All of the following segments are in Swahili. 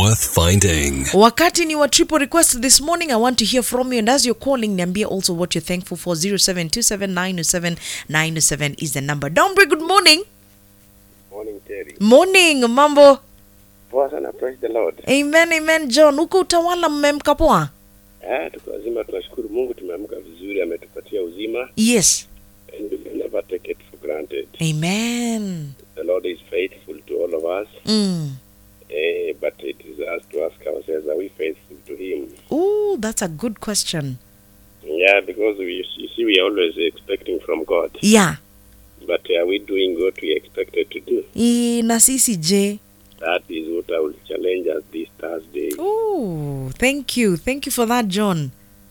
worth finding. wakati ni wa triple request this morning i want to hear from you and as you're calling niambie also what you're thankful for 0727907907 is the number dombre good morning Morning Terry. morning mambo Poa sana, praise the Lord. amen amen john huko utawala mmemka poa Ah, tuko wazima, tunashukuru Mungu tumeamka vizuri, ametupatia uzima yes and we can never take it for granted. amen The Lord is faithful to all of us, mm. eh, but it is us to ask ourselves, are we faithful to Him? Ooh, that's a good question Yeah, because we, you see, we are always expecting from God, yeah but are we doing what we expected to do? I, na sisi je That is what I will challenge us this Thursday. Ooh, thank you thank you for that john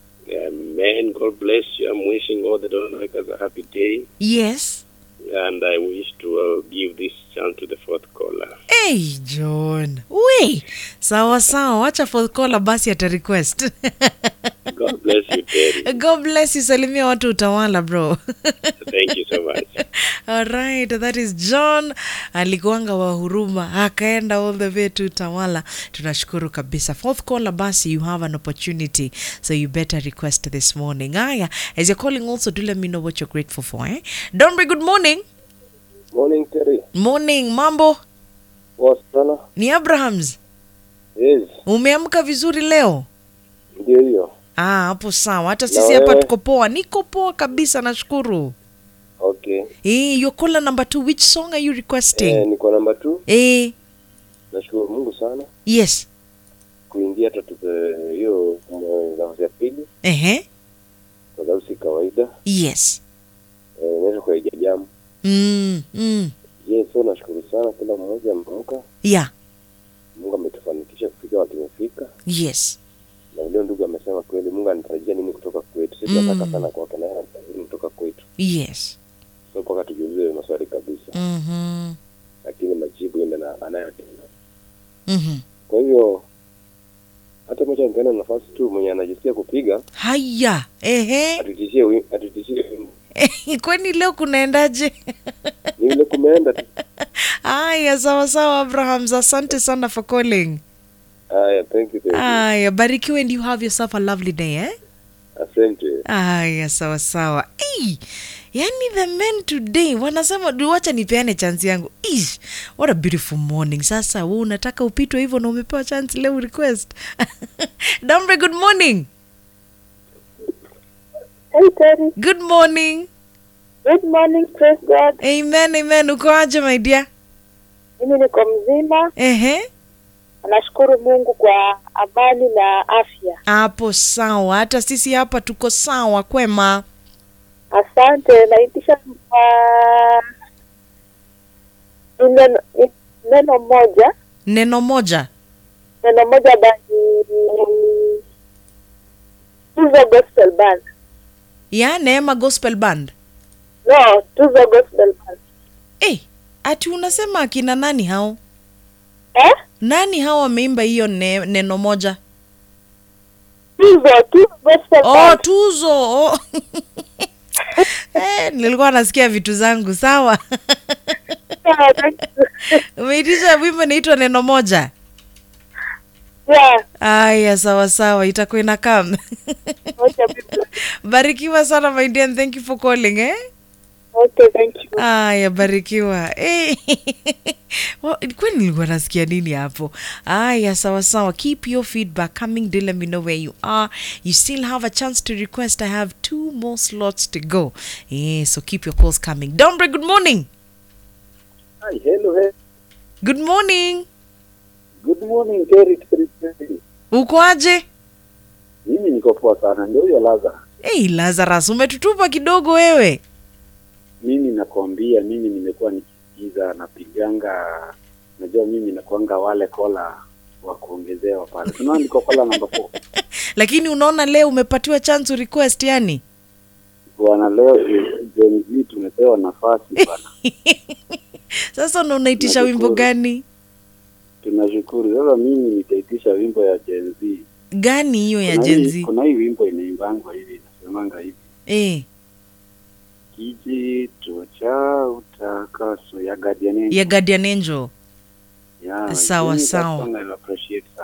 Amen. God bless you. I'm wishing all the Donmakers a happy day. yes And I wish to uh, give this chance to the fourth caller. Hey, John. We. Sawa sawa, wacha fourth caller basi ata request. God bless you, Terry. God bless you. Salimia watu utawala bro. Thank you so much. Alright, that is John alikuanga wa huruma akaenda all the way to Tawala. Tunashukuru kabisa. Fourth caller basi you have an opportunity so you better request this morning. Aya, as you're calling also do let me know what you're grateful for eh? Dombe, good morning. Morning Terry. Morning, mambo. Poa sana. Ni Abrahams. Yes, Umeamka vizuri leo? ndio hiyo. Ah, hapo sawa. Hata Na sisi hapa wewe? tuko poa. Niko poa kabisa, nashukuru. Okay. Eh, your caller number two, which song are you requesting? Eh, niko namba 2. Eh, Nashukuru Mungu sana yes. kuingia hata tupe hiyo mm, nafasi ya pili Ehe. kwa sababu si kawaida. Yes. Eh, naweza kuiga jamu. Mm, mm. Yes, so nashukuru sana kila mmoja ameamka. Yeah. Mungu ametufanikisha kufika wapi tumefika. Yes. Na leo ndugu amesema kweli Mungu anatarajia nini kutoka kwetu. Sisi Mm. tunataka sana kwake na yeye anatarajia nini kutoka kwetu. Yes. So mpaka tujiulize maswali kabisa. Mhm. Lakini majibu enda na anayotenda. Mhm. Kwa hivyo hata moja nipeana nafasi tu mwenye anajisikia kupiga Haya. Ehe. atutishie wi- atutishie wimbo. Kwani leo kunaendaje? ni vile kumeenda tu Haya, sawa sawa Abrahams. Asante sana for calling. haya thank you, thank you. Haya, barikiwe and you have yourself a lovely day, eh? asante Aya, sawa sawa. Hey, yani the men today wanasema "Du, wacha nipeane chance yangu. Ish, what a beautiful morning. Sasa wewe unataka upitwe hivyo na umepewa chance leo request. Dombe, good morning. Hey Terry, Good morning. good morning, praise God. Amen, amen. Uko aje my dear? Mimi niko mzima, Ehe. nashukuru Mungu kwa amani na afya. Hapo sawa. Hata sisi hapa tuko sawa kwema. Asante. Naitisha uh, neno, neno moja Neno moja. neno moja basi Tuzo Gospel Band. Ya Neema Gospel Band. No, Tuzo Gospel Band. Eh, ati unasema akina nani hao? Eh? Nani hao wameimba hiyo ne, neno moja? Tuzo, Tuzo Gospel Oh, Band. tuzo. Oh. eh, nilikuwa nasikia vitu zangu sawa. Yeah, thank you. Umeitisha wimbo inaitwa neno moja. Yeah, Aya, sawa sawa, itakuwa inakam. okay, people. Barikiwa sana my dear and thank you for calling eh. okay, thank you. Aya, barikiwa. Eh. Wa- Kwani nilikuwa nasikia nini hapo? Aya, sawa sawa. Keep your feedback coming. Do let me know where you are. You still have a chance to request. I have two more slots to go. Yeah, so keep your calls coming. Dombre, good morning. Hi, hello, hello. Good morning. good morning Terry, Terry, Terry. Uko aje? mimi niko poa sana ndio hiyo laza Hey, Lazarus, umetutupa kidogo wewe. mimi nakwambia mimi nimekuwa nikisikiza napiganga najua mimi nakuanga wale kola wa kuongezewa pale tunaona niko kola namba 4 Lakini unaona leo umepatiwa chance to request yani. bwana leo Gen Z tumepewa nafasi bwana Sasa una unaitisha wimbo Nashukuru. gani? tunashukuru sasa mimi nitaitisha wimbo ya Gen Z Gani hiyo ya Kuna Gen hii- Z? kuna hii wimbo inaimbangwa hivi inasemanga hivi Eh, kijito cha utakaso ya Guardian Angel. ya Guardian Angel. Yeah, Sawa, mimi that sawa. song I appreciate sana